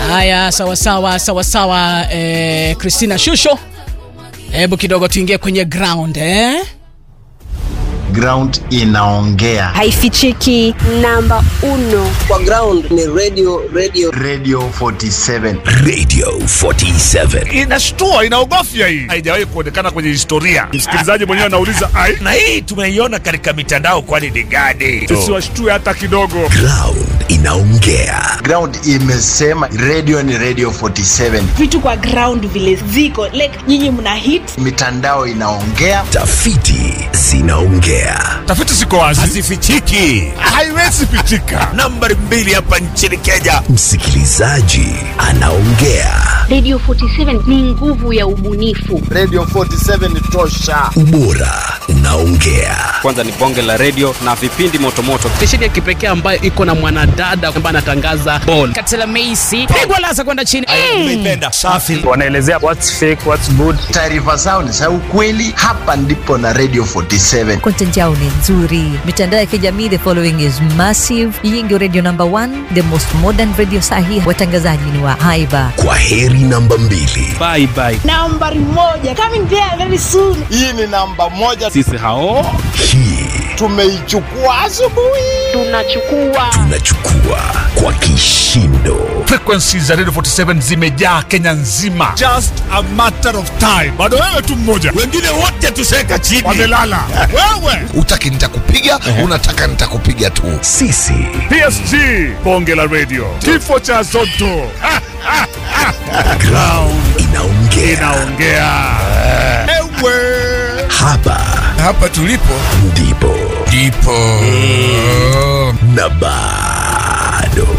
Haya, sawa sawa sawa sawa. Eh, Christina Shusho, hebu kidogo tuingie kwenye ground eh? ground inaongea haifichiki. Namba uno kwa ground ni radio radio radio 47 Radio 47. inashtua inaogofya hii haijawahi kuonekana kwenye historia msikilizaji mwenyewe anauliza ai Na hii tumeiona katika mitandao, kwani ni gani? sisi washtue hata kidogo Ground inaongea. ground imesema radio ni radio 47 vitu kwa ground vile ziko like nyinyi mna hit mitandao inaongea Tafiti zinaongea. tafiti ziko wazi Hazifichiki. haiwezi pitika Nambari mbili hapa nchini Kenya, msikilizaji anaongea. Radio 47 ni nguvu ya ubunifu. radio 47 ni tosha Ubora unaongea. kwanza ni bonge la redio na vipindi motomoto stesheni ya kipekee ambayo iko na mwanadada ambaye anatangaza bol Katela Meisi pigwa laza kwenda chini. Umeipenda. Safi. wanaelezea what's fake what's good taarifa zao ni za ukweli hapa ndipo na radio 47 content yao ni nzuri mitandao ya kijamii the following is massive hii ndio radio number one the most modern radio sahi watangazaji ni wa haiba Kwa heri namba mbili. bye bye nambari moja coming there very soon hii ni namba moja sisi hao Hii tumeichukua asubuhi Tunachukua tunachukua kwa kishindo. frequencies za radio 47 zimejaa kenya nzima just a matter of time bado wewe tu mmoja Wengine wote tuseka chini. wamelala wewe Utaki nitakupiga, unataka nitakupiga tu. Sisi psg bonge la radio kifo cha zoto Ha, ha, ha. ground inaongea. inaongea ewe Hapa hapa tulipo ndipo ndipo na bado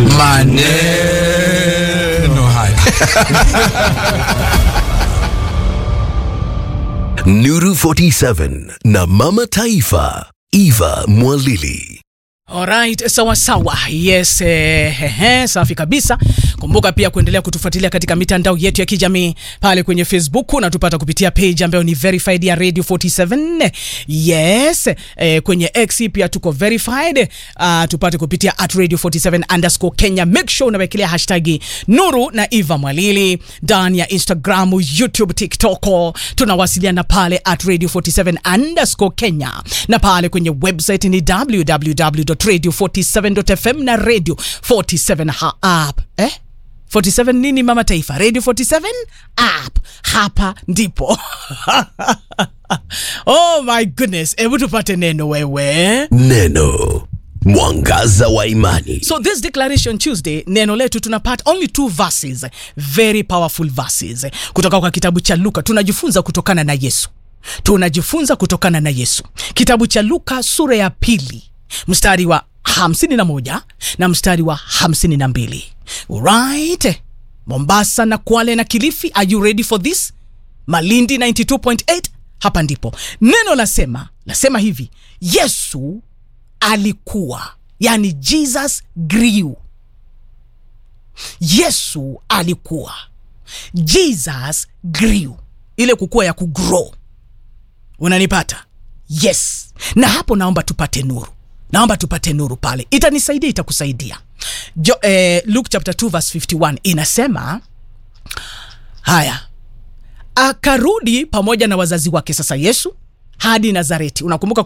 maneno haya Nuru 47 na Mama Taifa Eva Mwalili. Alright, sawa sawa. Yes, eh, hehe, safi kabisa. Kumbuka pia kuendelea kutufuatilia katika mitandao yetu ya kijamii pale kwenye Facebook unatupata kupitia page ambayo ni verified ya Radio 47. Yes, eh, kwenye X pia tuko verified. Uh, tupate kupitia at Radio 47 underscore Kenya. Make sure unawekelea hashtag Nuru na Eva Mwalili ndani ya Instagram, YouTube, TikTok. Tunawasiliana pale at Radio 47 underscore Kenya na pale kwenye website ni www.radio47.fm na Radio 47 ha app. Eh? 47 nini mama taifa? Radio 47 app. Hapa ndipo. oh my goodness. Hebu tupate neno wewe. Neno mwangaza wa imani. So this declaration Tuesday, neno letu tunapata only two verses, very powerful verses kutoka kwa kitabu cha Luka. Tunajifunza kutokana na Yesu, tunajifunza kutokana na Yesu. Kitabu cha Luka sura ya pili mstari wa hamsini na moja na mstari wa hamsini na mbili right. Mombasa na Kwale na Kilifi, are you ready for this? Malindi 92.8, hapa ndipo neno lasema, lasema hivi Yesu alikuwa yani jesus grew yesu alikuwa jesus grew ile kukua ya kugrow unanipata yes na hapo naomba tupate nuru naomba tupate nuru pale itanisaidia itakusaidia jo, eh, luke chapter 2 verse 51 inasema haya akarudi pamoja na wazazi wake sasa yesu hadi nazareti unakumbuka